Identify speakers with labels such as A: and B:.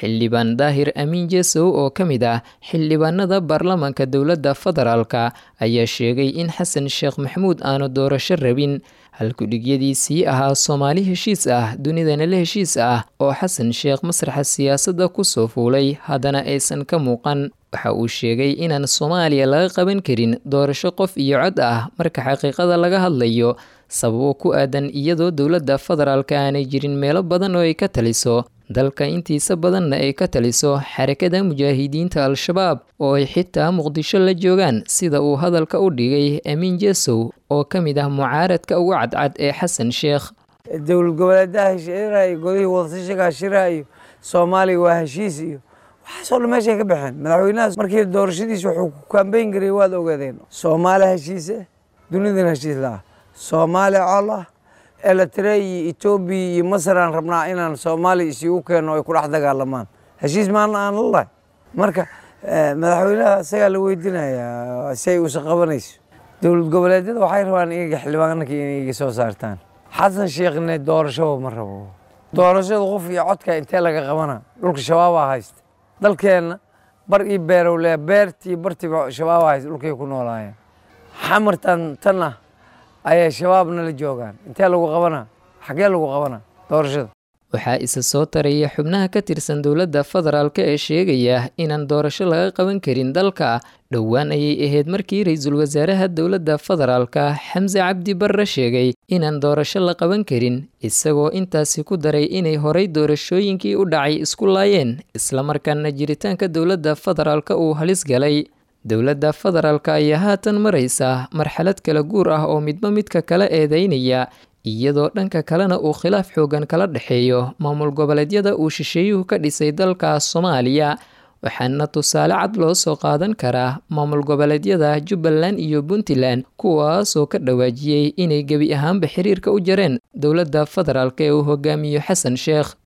A: xildhibaan daahir amiin jesow oo ka mid ah xildhibaanada baarlamaanka dowladda federaalka ayaa sheegay in xasan sheekh maxamuud aanu doorasho rabin halkudhigyadiisii ahaa soomaali heshiis ah dunidana la heshiis ah oo xasan sheekh masraxa siyaasadda kusoo fuulay haddana aysan ka muuqan waxa uu sheegay inaan soomaaliya laga qaban karin doorasho qof iyo cod ah marka xaqiiqada laga hadlayo sababo ku aadan iyadoo dowladda federaalka aanay jirin meelo badan oo ay ka taliso dalka intiisa badanna ay ka taliso xarakada mujaahidiinta al-shabaab oo ay xitaa muqdisho la joogaan sida uu hadalka u dhigay amiin jesow oo ka mid ah mucaaradka ugu cadcad ee xasan sheekh
B: dowlad goboleedaha shiraayo godihii wadasashigaa shiraayo soomaaliya waa heshiis iyo waxaasoo dhan meeshay ka baxeen madaxweynahaas markii doorashadiisa wuxuu ku kambeyn garay waad ogaadeen soomaali heshiise dunidana heshiis la ah soomaali col ah eletre iyo etoobiya iyo masar aan rabnaa inaan soomaaliya isigu keenno ay ku dhex dagaalamaan heshiis maana aan la lahay marka madaxweynaha isagaa la weydiinayaa si ay usa qabanayso dowlad goboleedyada waxay rabaan iyaga xildhibaanka inay iga soo saartaan xasan sheekhne doorashaba ma rabo doorashada qof iyo codka intee laga qabana dhulka shabaabaa haysta dalkeenna bar io beerow le beertii bartiiba shabaabaa haysta dhulkay ku noolaayeen xamartan tan ah ayay shabaabna la joogaan intee lagu qabanaa xaggee lagu qabanaa doorashada
A: waxaa isa soo taraya xubnaha ka tirsan dowladda federaalk ee sheegaya inaan doorasho laga qaban karin dalka dhowaan ayay ahayd markii ra-iisul wasaaraha dowladda federaalka xamse cabdi barre sheegay inaan doorasho la qaban karin isagoo intaasi ku daray inay horay doorashooyinkii u dhacay isku laayeen islamarkaana jiritaanka dowladda federaalka uu halis galay dowladda federaalka ayaa haatan maraysa marxalad kala guur ah oo midba midka kala eedeynaya iyadoo dhanka kalena uu khilaaf xoogan kala dhexeeyo maamul goboleedyada uu shisheeyuhu ka dhisay dalka soomaaliya waxaana tusaale cad loo soo qaadan karaa maamul goboleedyada jubbaland iyo puntland kuwaasoo ka dhawaajiyey inay gebi ahaanba xiriirka u jareen dowladda federaalk ee uu hogaamiyo xasan sheekh